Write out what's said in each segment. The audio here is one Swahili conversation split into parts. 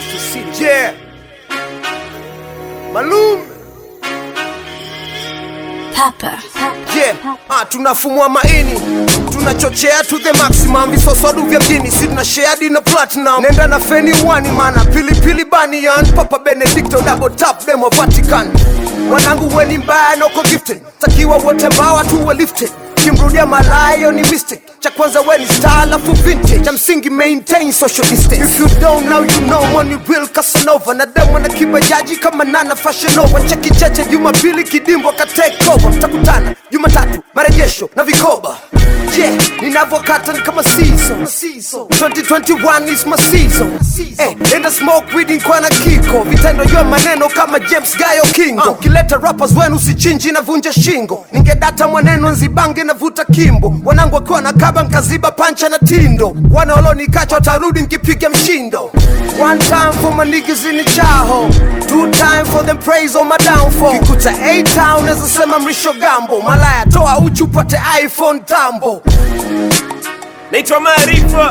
Bristol City. Yeah. Malum. Papa. Yeah. Ah, tunafumua maini tunachochea to the maximum visoswadu vya mjini si tuna share na platinum nenda na feni wani mana pilipili banian papa benedicto double tap demo vatican wanangu weni mbaya noko gifted takiwa wote mbawa tuwe lifted kimrudia malayo ni mistake cha kwanza weni star alafu vintage cha msingi maintain social distance if you don't know you know money real casanova na demo na kibajaji kama nana fashion nova cheki cheche jumapili kidimbwa ka take over mtakutana jumatatu marejesho na vikoba yeah ninavyokata ni kama season 2021 is my season eh enda smoke weed kwa na kiko vitendo vya maneno kama James Gayo Kingo kileta rappers wenu usichinji na vunja shingo ningedata mwaneno nzibange na vuta kimbo wanangu wakiwa na kaba nkaziba pancha na tindo wana walonikacha watarudi nkipiga mshindo one time for my niggas in the chaho two time for them praise on my downfall kikuta a town naweza sema mrisho gambo malaya toa uchu upate iphone tambo naitwa Maarifa.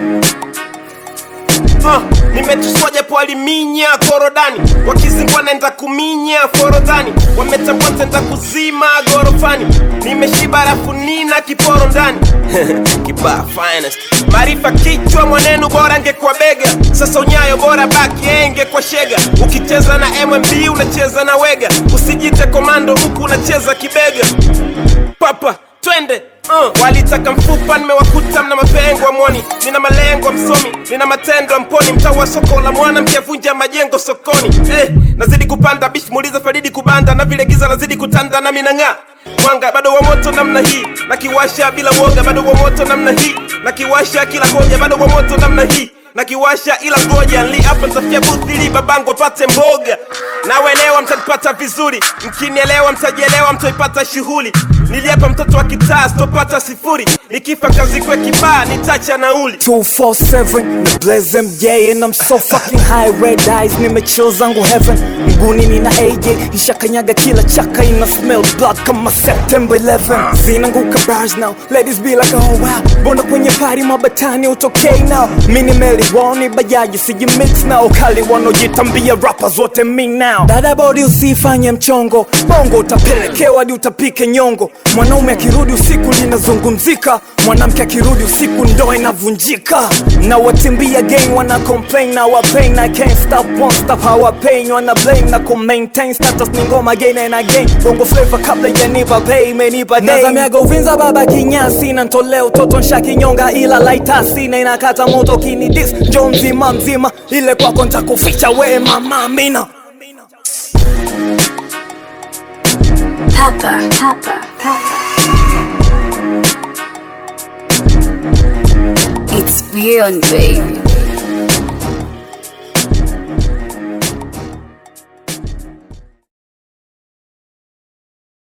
Uh, nimetuswa japo aliminya korodani wakizingwa naenda kuminya forodhani wametambua ntaenda kuzima gorofani nimeshiba rafu nina kiporo ndani kibaa finest maarifa kichwa mwanenu bora angekuwa bega sasa unyayo bora baki enge kwa shega ukicheza na mmb unacheza na wega usijite komando huku unacheza kibega papa twende uh. walitaka mfupa nimewakuta mna mapengo amwoni nina malengo msomi nina matendo ya mponi mtaa wa soko la mwana mkiavunja majengo sokoni eh, nazidi kupanda bish muuliza faridi kubanda na vile giza nazidi kutanda na minang'aa mwanga bado wa moto namna hii na kiwasha bila woga bado wa moto namna hii na kiwasha kila hoja bado wa moto namna hii na kiwasha ila ngoja nli hapa nitafia booth ili babangu pate mboga nawelewa mtanipata vizuri mkinielewa mtajielewa mtaipata shughuli niliapa mtoto wa kitaa sitopata sifuri nikifa kazikwe kibaa nitacha nauli 247 na blaze MJ and I'm so fucking high red eyes nimechill zangu heaven miguuni nina AJ ishakanyaga kila chaka ina smell blood kama September 11 zinanguka bars now ladies be like oh wow mbona kwenye party mabatani utokei now mini meli woni bajaji siji mix now kali wanaojitambia rappers wote me now dada body usifanye mchongo bongo utapelekewa hadi utapike nyongo mwanaume akirudi usiku linazungumzika mwanamke akirudi usiku ndo inavunjika na watimbia gang wana complain na wa pain I can't stop won't stop how I pain wana blame na ku maintain status ni ngoma again and again bongo flavor kabla janipa pay menipa day nazamiaga uvinza baba kinyasi na ntolea utoto nsha kinyonga ila laitasi na inakata moto kini dis njo mzima mzima ile kwako ntakuficha we mama mina Papa. Papa. Papa. It's beyond baby.